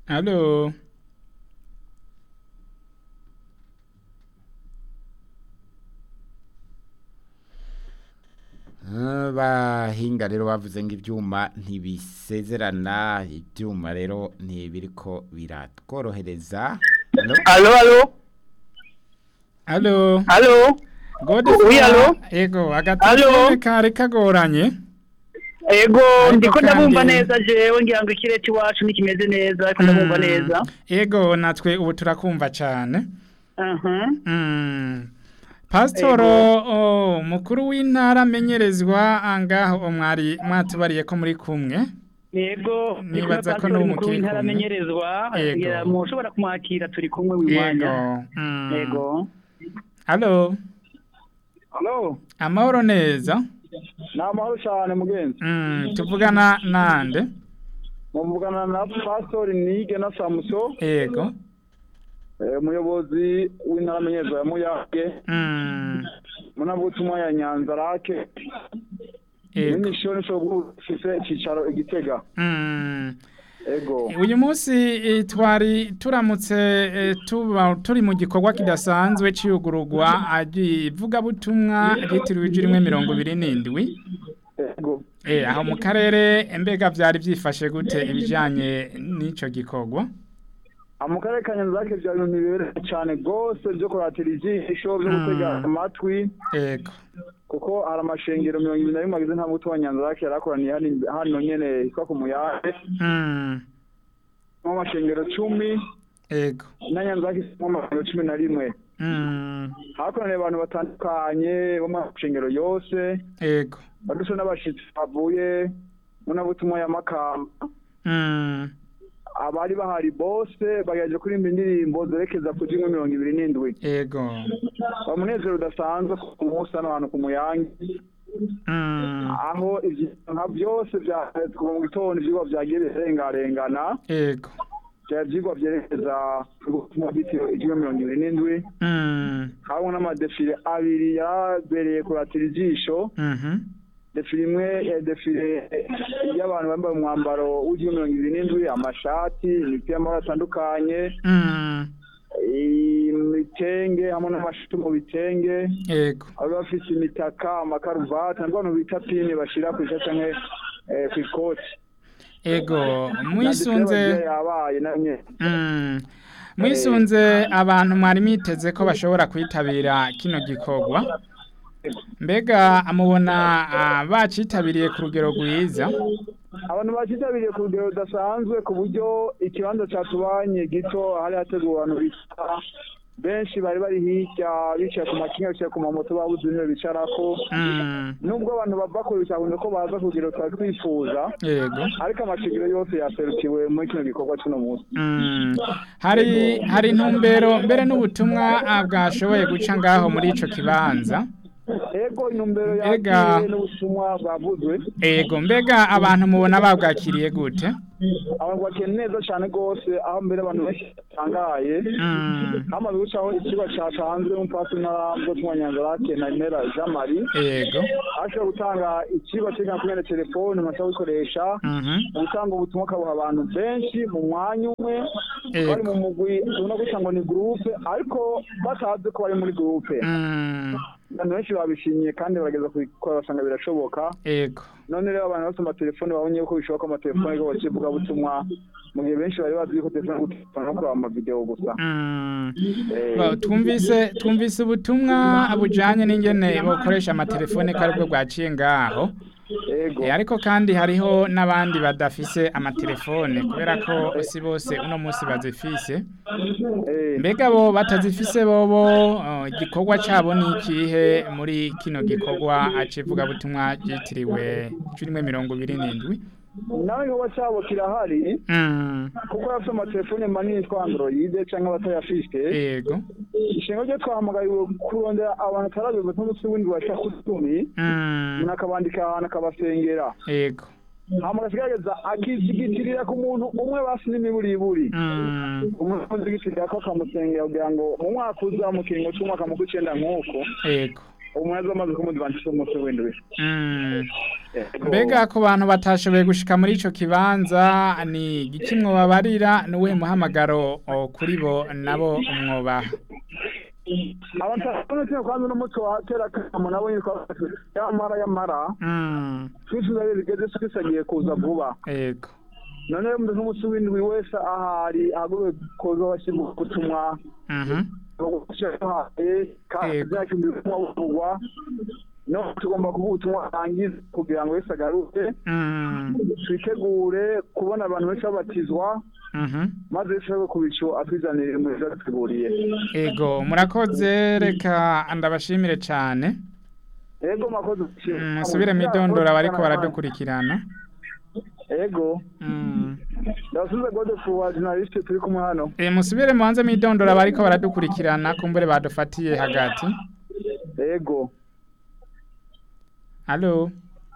Halo. Ah, bahinga rero bavuze ngo ibyuma ntibisezerana ibyuma rero ntibiriko biratworohereza Halo? Alo, alo, Halo. alo, Gode Oui, allo? Ego, Allo? agatelefone kare kagoranye. ego Ariko ndiko ndabumva kandi- neza jewe ngira ngo ikirere iwacu nikimeze neza ariko ndabumva Mm, neza Ego, natwe ubu turakumva cyane. aha Mm. Pasitoro oh, mukuru w'intara amenyerezwa angaho mwari mwatubariye ko muri kumwe. yego Nibaza ko ni n'ubu mukuru mukiri w'intara kumwe. amenyerezwa Yego. ngira mushobora kumwakira turi kumwe Yego. w'iwanya Mm. yego Halo. Halo, Amahoro neza. ni amahoro cyane mugenzi. Mm, tuvugana nande. Muvugana na Pastor Nige na Samuso, Ego. eh, umuyobozi w'intara amenyerezwa ya Muyage, Mm. munabutumwa ya Nyanza Rake, Ego. n'imishoni cyo gufise icicaro igitega. Mm. Ego. uyu munsi eh, twari turamutse eh, tuba turi mu gikorwa kidasanzwe cy'iyugururwa ivugabutumwa ryitiriwe ijwi rimwe mirongo ibiri n'indwi Ego. Eh, aho mu karere mbega byari byifashe gute ibijyanye n'icyo gikorwa Mu karere ka Nyanza Rake byari ibintu bibereye cyane rwose byo kuratira ijisho, byo gutega amatwi, yego kuko hari amashengero mirongo ibiri na rimwe agize nta muti wa Nyanza Rake yarakoraniye hano- hano nyene hitwa ku Muyage, Mm, mu amashengero cumi, yego na Nyanza Rake ifitemo amashengero cumi na rimwe. Mm, hakoraniye abantu batandukanye bo mu mashengero yose yego baduse n'abashitsi bavuye mu nabutumwa ya makamba Mm, abari bahari bose bagaje kuririmba indirimbo zerekeza ku jimwe mirongo ibiri n'indwi yego bamunezero udasanzwe ku munsi hano hantu ku muyange Mm, aho ivyo nka byose vya kuva mu gitondo ivyigwa vyagiye birengarengana yego vyari ivyigwa vyerekeza ku butumwa bwitiriwe ijimwe mirongo ibiri n'indwi Mm, harimwo n'amadefile abiri yabereye kuratira ijisho mhm, defile imwe ya defile y'abantu bambaye umwambaro w'ijwi mirongo ibiri n'indwi amashati imipira y'amabara atandukanye mm, imitenge hamwe n'amashati mu bitenge yego abo bafise imitaka amakaruvati nabwo abantu bita pini bashira ku ishati canke eh, kw'ikoti ego Na mwisunze defile bagiye yabaye na nyene Mm. mwisunze abantu mwari miteze ko bashobora kwitabira kino gikorwa mbega mubona ah, bacitabiriye ku rugero rwiza abantu bakitabiriye ku rugero rudasanzwe ku buryo ikibanza catubanye gito hari hateguwe abantu bita benshi bari bari hirya bicaye ku makinga bicaye ku mamoto babuze intebe bicarako Mm. nubwo abantu bava kure bitakunze ko baza ku rugero twari twifuza yego ariko amashigiro yose yaserukiwe muri kino gikorwa c'uno munsi Mm. hari hari intumbero mbere n'ubutumwa ah, bwashoboye guca ngaho muri ico kibanza ego intumbero Ega. yakiriye n'ubutumwa bwavuzwe ego mbega abantu mubona babwakiriye gute abantu bakeye neza cane rwose aho mbere abantu benshi batangaye Mm. hamaze gucaho ikigo catanzwe n'umupasi n'arambo tumwanyanzarake na Imera Jean Marie yego ashobora gutanga ikigo cyerekana kumwe na telefone umuntu ashobora gukoresha Mhm. mu gutanga ubutumwa akabuha abantu benshi mu mwanya umwe Yego. bari mu mugwi ubona gusa ngo ni gurupe ariko batazi ko bari muri gurupe Mm. abantu benshi babishimiye kandi barageza kubikora basanga birashoboka yego none rero abantu bafite amatelefone babonye ko bishoboka amatelefone ko bakivuga butumwa mu gihe benshi bari bazi ko telefone gutelefona no kureba amavideo gusa Mm. Eh, Ba- twumvise twumvise ubutumwa bujanye n'ingene bokoresha amatelefone ko aribwo bwaciye ngaho ego Eh, ariko kandi hariho n'abandi badafise amatelefone kubera ko si bose uno munsi bazifise eh, mbega bo batazifise bobo oh, igikorwa cabo ni ikihe muri kino gikorwa acivuga butumwa ryitiriwe cumi mirongo ibiri n'indwi nawe igikorwa cyabo kirahari Mm, kuko bafite amatelefone manini twa android cyangwa abatayafite yego ishinga ryo twahamagariwe kurondera abantu atarabiwe nk'umunsi w'indwi wa cya cumi Mm, umuntu akabandika ahantu akabasengera yego hama agagerageza akizigitirira ku muntu umwe basi n'imiburiburi Mm, umuntu azigitirira ko akamusengera kugira ngo mu mwaka uza mu kiringo cy'umwaka mu kw'icenda nk'uko yego umuntu azomaze kumudivantisha umunsi w'indwi Mm. Ego. mbega ku bantu batashoboye gushika muri ico kibanza ni igiki mwobabarira n'uwuhe muhamagaro o, kuri bo nabo mwobaha abatabonetse kwanza n'umuco wa kera kamo nabo yitwa yamara yamara Mm. twifuza rero bigeze twisagiye kuza vuba ego none umuntu nk'umunsi w'indwi wese ahari ahaguruwe kuza washyirwa ubutumwa Mhm. haye kandi Yego. byakindi ubutumwa buvugwa no tugomba kuvuga ubutumwa arangiza kugira ngo wese agaruke Mm. twitegure kubona abantu benshi babatizwa Mhm. maze bishobore ku bicu atwizanire mu byo yaduteguriye ego murakoze reka ndabashimire cyane ego makoze Mm, musubire mwidondora bariko baradukurikirana ego Mm. ndabasubize gode ku wa journaliste turi kumwe hano E, musubire mubanze mwidondora bariko baradukurikirana kumbure badufatiye hagati ego Allo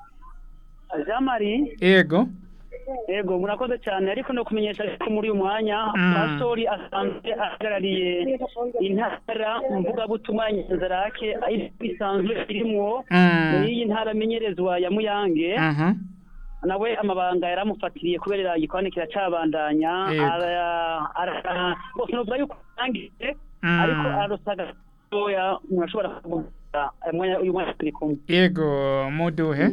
jean marie ego yego murakoze cyane ariko no kumenyesha ko muri uyu mwanya Mm. pastori asanzwe ahagarariye intara mvugabutumwa nyanzarake aho isanzwe irimwo Mm. n'iyi ntara amenyerezwa ya muyange Mhm. nawe amabanga yaramufatiriye kubera igikorane kiracabandanya Yego. ara- ara- bose novuga yuko arangije Mm. ariko arasaga gatoya murashobora kuvuga uyu mwanya- uyu mwanya turi kumwe Ego muduhe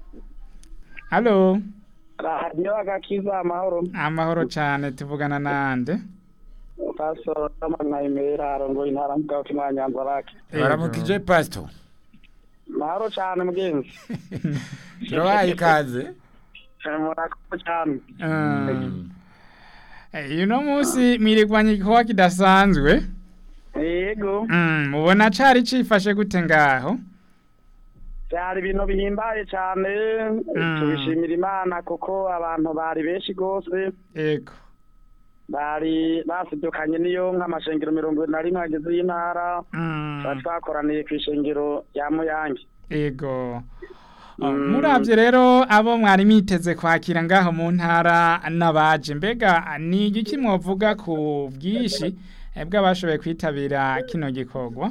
Allo radiyo agakiza amahoro amahoro cyane tuvugana nande pastor amanyayimera arongoye intara mvugabutumwa ya nyanzarake Ego. baramukije pasito mahoro cyane mugenzi turabaye ikaze murakoze cyane Mm. Eh, uno munsi mwirigwanya igikorwa kidasanzwe yego Mm, mubona cari cifashe gute ngaho byari ibintu bihimbaye cyane Mm. tubishimira imana kuko abantu bari benshi rwose ego bari basidukanye n'iyo nk'amashengero mirongo ine na rimwe ageze y'intara Mm. tuba twakoraniye ku ishengero rya muyange ego Oh, Mm. muravye rero abo mwari miteze kwakira ngaho mu ntara n'abaje mbega ni igiki mwovuga ku bwishi eh, bw'abashoboye kwitabira kino gikorwa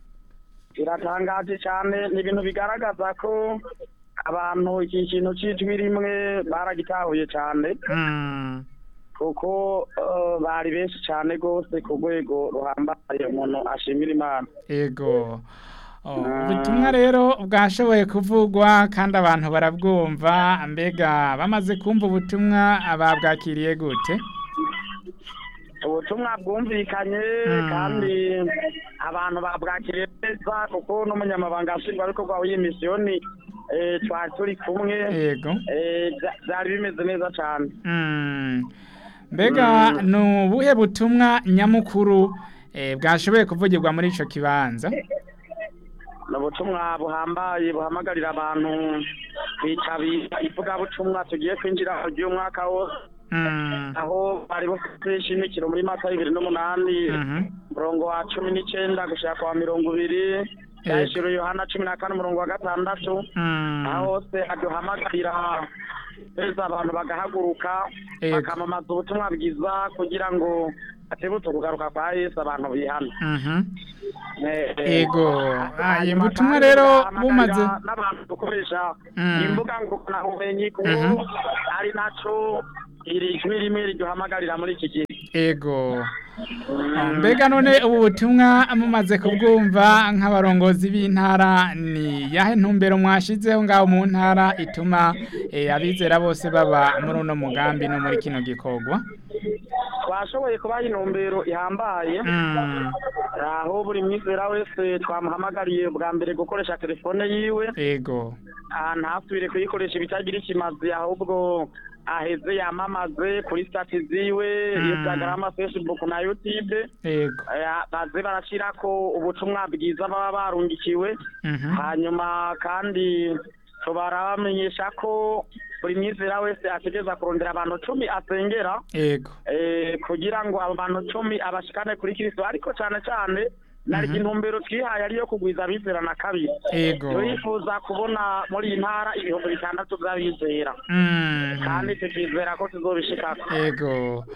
biratangaje cyane ni ibintu bigaragaza ko abantu iki kintu cy'ijwi rimwe baragitahuye cyane Mm. kuko eh, bari benshi cyane rwose ku rwego ruhambaye umuntu ashimira imana ego Oh, ubutumwa rero bwashoboye kuvugwa kandi abantu barabwumva mbega bamaze kumva ubutumwa babwakiriye gute ubutumwa bwumvikanye Mm. kandi abantu babwakiriye neza kuko n'umunyamabanga nshingwabikorwa w'iyi misiyoni eh, twari turi kumwe ego eh, bya- byari bimeze neza cyane Mm. mbega ni ubuhe butumwa nyamukuru eh, bwashoboye kuvugirwa muri ico kibanza ni ubutumwa buhambaye buhamagarira abantu kwitabira ivugabutumwa tugiye kwinjira mu ry'umwaka wose Mm. aho bari bafite ishimikiro muri mata bibiri n'umunani Mhm. umurongo wa cumi n'icyenda gushaka kwa mirongo ibiri yahishura yohana cumi na kane umurongo wa gatandatu Mm. aho hose haduhamagarira beza abantu bagahaguruka Yego. bakamamaza ubutumwa bwiza kugira ngo hatibutse kugaruka kwa yesu abantu bihana Mhm. Eh, eh, Ego. Ah, hanyuma ubutumwa kandi rero bahamagarira bumaze n'abantu dukoresha Mm. imbuga ngurukanabumenyi kuko Mhm. ari naco iri jwi rimwe riduhamagarira muri iki gihe ego Ah, mbega none ubu butumwa mumaze kubwumva nk'abarongozi b'intara ni yahe ntumbero mwashizeho ngaho mu ntara ituma eh, abizera bose baba muri uno mugambi no muri kino gikorwa twashoboye kubaha intumbero ihambaye Mm. aho buri mwizera wese twamuhamagariye bwa mbere gukoresha telefone yiwe ego ah, ntasubire kuyikoresha ibitagira ikimazi ahubwo aheze yamamaze kuri stati ziwe Mm. instagram facebook na youtube ego Eh, baze barashirako ubutumwa bwiza baba barungikiwe Mhm. hanyuma kandi tubarabamenyesha ko buri mwizera wese ategereza kurondera abantu cumi asengera ego eh, kugira ngo abo bantu cumi abashikane kuri kristo ariko cyane cyane nari Mhm. intumbero twihaye ariyo kugwiza abizera na kabiri ego turifuza kubona muri iyi ntara ibihumbi bitandatu by'abizera Mm. kandi tukizera ko tuzobishikako ego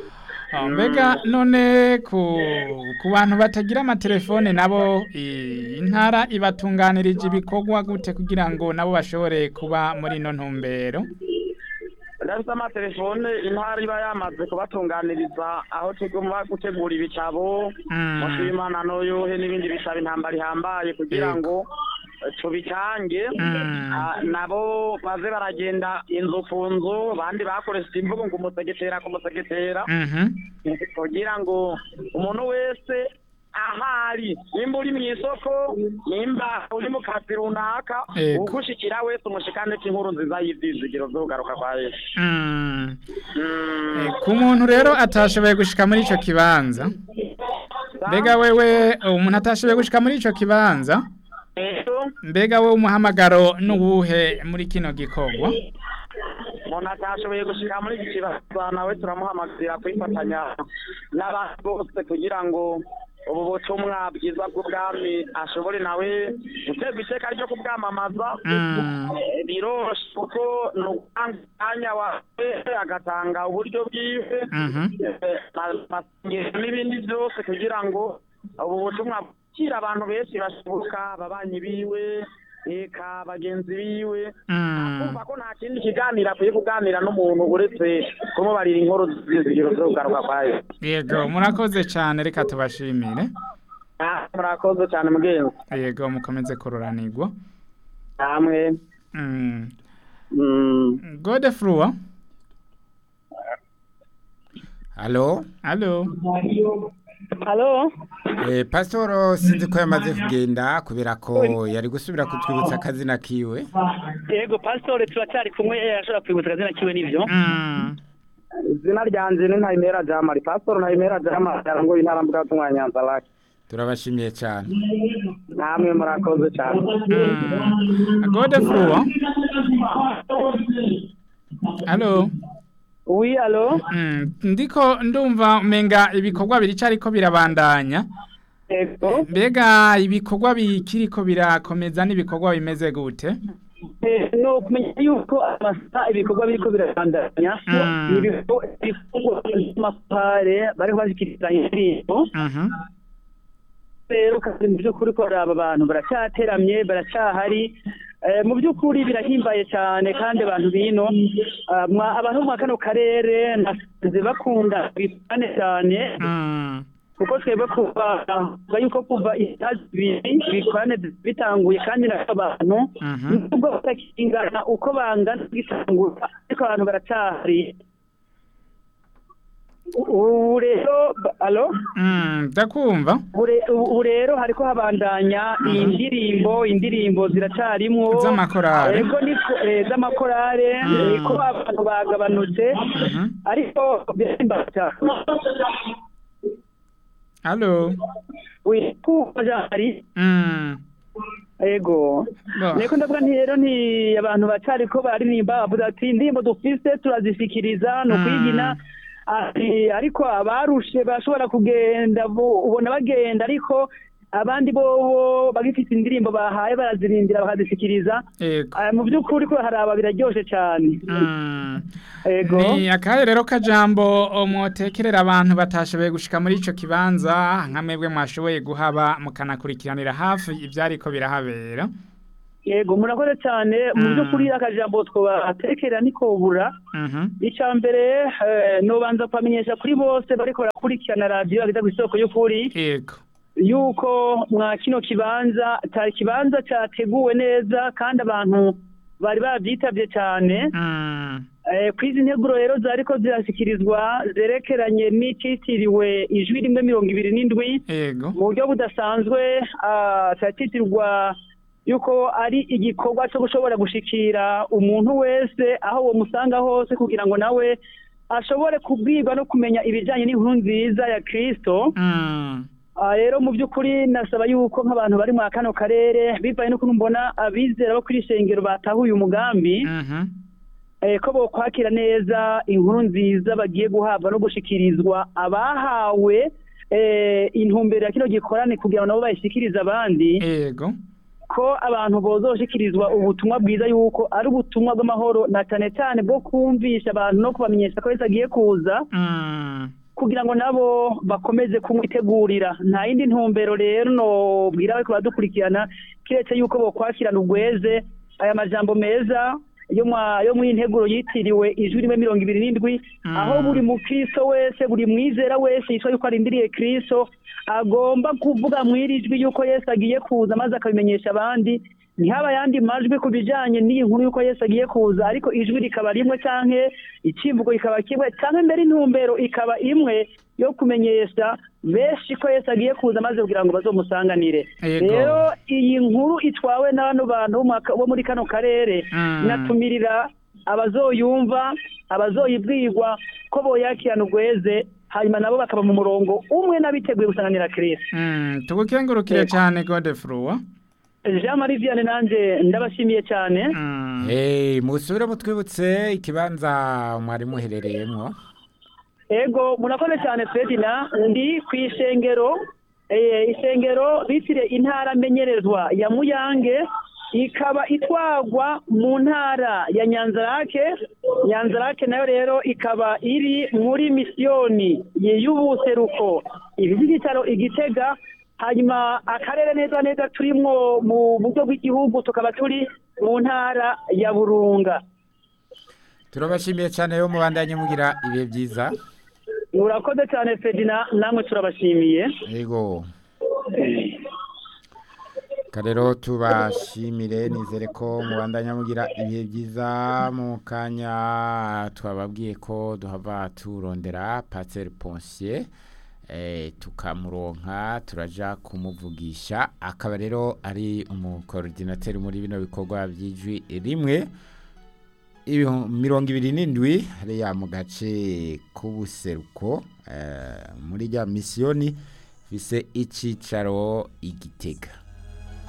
Ah, mbega none ku ku bantu batagira amatelefone nabo i- intara ibatunganirije ibikorwa gute kugira ngo nabo bashobore kuba muri ino ntumbero ndafite amatelefone intara iba yamaze kubatunganiriza aho tugomba gutegura ibitabo Mm. mushimana n'uyuhe n'ibindi bisaba intambara ihambaye kugira Yego. ngo eh, tubitange Mm. Ah, nabo baze baragenda inzu ku nzu bandi bakoresheje imvugo ngo umusegetera ku musegetera Mhm. kugira ngo umuntu wese ahari nimba uri mu isoko nimba uri mu kazi runaka Yego. ugushikira wese umushikane inkuru nziza y'ivyizigiro vyo kugaruka kwa yesu Mm. Mm. Eh, ku muntu rero atashoboye gushika muri ico kibanza mbega wewe umuntu atashoboye gushika muri ico kibanza Rero, mbega wewe umuhamagaro n'uwuhe muri kino gikorwa umuntu atashoboye gushika muri iki kibazo nawe turamuhamagarira kwifatanya n'abandi bose kugira ngo ubu butumwa bwiza bw'ubwami ashobore nawe guterwa iteka ryo kubwamamaza Mm. Eh, biroshe kuko ni ugutanga umwanya wawe agatanga uburyo bwiwe Mhm. eh, ma- masengesho n'ibindi byose kugira ngo ubu butumwa bukira abantu benshi bashoboka ababanyi biwe eka bagenzi biwe Mm. kumva ko nta kindi kiganiro akwiye kuganira n'umuntu uretse kumubarira inkuru z'izigiro zo kugaruka kwayo yego murakoze cyane reka tubashimire Ah, murakoze cyane mugenzi yego mukomeze kururanirwa namwe Mm. mm, godefrua halo alo halo eh, pasitoro sinzi ko yamaze kugenda kubera ko yari gusubira kutwibutsa akazina kiwe yego pasitore turacyari kumwe yashobora kwibutsa akazina kiwe n'ibyo Mm. izina ryanje ni ntayimera jamari pasitoro ntayimera jamari arangoye intara mvugabutumwa nyanza lake turabashimiye cyane namwe murakoze cyane Mm. godefrua alo wi alo Mm, ndiko ndumva umenga ibikorwa birica ariko birabandanya yego mbega ibikorwa bikiriko birakomeza n'ibikorwa bimeze gute Eh, no kumenya yuko amasaha ibikorwa biriko birabandanya Mm. ni ibikorwa ibikorwa by'amapare bariho bashikiriza indirimbo Mhm. rero kandi mu by'ukuri ko aba bantu baracyateramye baracyahari Eh, mu by'ukuri birahimbaye cyane kandi abantu bino ah, mwa- abantu bo mwa kano karere nasanze bakunda bipane cyane Mm. kuko twebwe kuva kuva yuko kuva isaha zibiri ibikorane bitanguye kandi na abantu Mhm. nubwo batakingana uko bangana gitangura ariko abantu baracyahari ubu rero ba- alo Mm, ndakumva ubu re- ubu rero hariko habandanya iyi ndirimbo indirimbo ziracarimwo Z'amakorale. ego niko eh, z'amakorale Mm. eh, ko abantu bagabanutse Mhm. ariko birahimbaye cyane alo wikuba jari Mm. ego Bo. niko ndavuga nti rero nti abantu bacariko baririmba bavuga ati indirimbo dufise turazishikiriza ni ukwigina ati ariko abarushe bashobora kugenda bo- ubona bagenda ariko abandi bobo bagifite indirimbo bahaye barazirindira bakazishikiriza yego Ah, mu by'ukuri ko haraba biraryoshe cyane Mm. ego ni akahe rero kajambo mwotekerera abantu batashoboye gushika muri ico kibanza nka mwebwe mwashoboye guhaba mukanakurikiranira hafi ivyariko birahabera yego murakoze cyane mu Mm. by'ukuri akajambo twobatekera nikobura Mhm. icya mbere eh, nobanza kubamenyesha kuri bose bariko barakurikirana radiyo ageza ku isoko y'ukuri yego yuko mwa kino kibanza cyari ikibanza cyateguwe neza kandi abantu bari babyitabye cyane Mm. Eh, ku izi nteguro rero zariko zirashyikirizwa zerekeranye n'icyitiriwe ijwi rimwe mirongo ibiri n'indwi yego mu buryo budasanzwe ah, cyatitirwa yuko ari igikorwa cyo gushobora gushikira umuntu wese aho uwo musanga hose kugira ngo nawe ashobore kubwirwa no kumenya ibijyanye n'inkuru nziza ya kirisito Mm. Ah, rero mu by'ukuri nasaba yuko nk'abantu bari muri kano karere bivaye n'ukuntu mbona abizera bo kuri ishengero batahuye umugambi Mhm. eh, ko bokwakira neza inkuru nziza bagiye guhabwa no gushikirizwa abahawe eh, intumbero ya kino gikorane kugira ngo nabo bayishikirize abandi yego ko abantu bozoshikirizwa ubutumwa bwiza yuko ari ubutumwa bw'amahoro na cyane cyane bwo kumvisha abantu no kubamenyesha ko Yesu agiye kuza Mm. kugira ngo nabo bakomeze kumwitegurira nta yindi ntumbero rero nobwira bariko baradukurikirana kiretse yuko bokwakirana ubweze aya majambo meza yo mwa yo mw'integuro yitiriwe ijwi rimwe mirongo ibiri n'indwi aho buri mukristo wese buri mwizera wese yitwa yuko arindiriye kristo agomba kuvuga mw'iri jwi yuko yesu agiye kuza maze akabimenyesha abandi ntihaba ayandi majwi ku bijanye n'iyi nkuru yuko yesu agiye kuza ariko ijwi rikaba rimwe canke icivugo kikaba kimwe canke mbere intumbero ikaba imwe yo kumenyesha benshi ko yesu agiye kuza maze kugira ngo bazomusanganire Yego. rero iyi nkuru itwawe n'abano bantu bo mu- bo muri kano karere Mm. inatumirira abazoyumva abazoyibwirwa ko boyakirana ugweze hanyuma nabo bakaba mu murongo umwe n'abiteguye gusanganira kirisi Mm, tugukengurukire cyane Godefroid jean marie vianney nanje ndabashimiye cyane Mm. Hey, musubire mutwibutse ikibanza mwari muherereyemo ego murakoze cyane fredina ndi ku ishengero eh, ishengero bitire intara menyerezwa ya muyange ikaba itwagwa mu ntara ya nyanzarake nyanzarake nayo rero ikaba iri muri misiyoni y'ubuseruko ibi by'igitaro igitega hanyuma akarere neza neza turimwo mu buryo bw'igihugu tukaba turi mu ntara ya burunga turabashimiye cyane yo mubandanye mugira ibihe byiza murakoze cyane fredina namwe turabashimiye yego karero tubashimire nizere ko mubandanya mugira ibihe byiza mu kanya twababwiye ko duhava turondera paseri ponsiye tukamuronka turaja kumuvugisha akaba rero ari umukorodinateri muri bino bikorwa by'ijwi rimwe ibihu- mirongo ibiri n'indwi hariya mu gace k'ubuseruko eh, muri rya misiyoni bise icyicaro igitega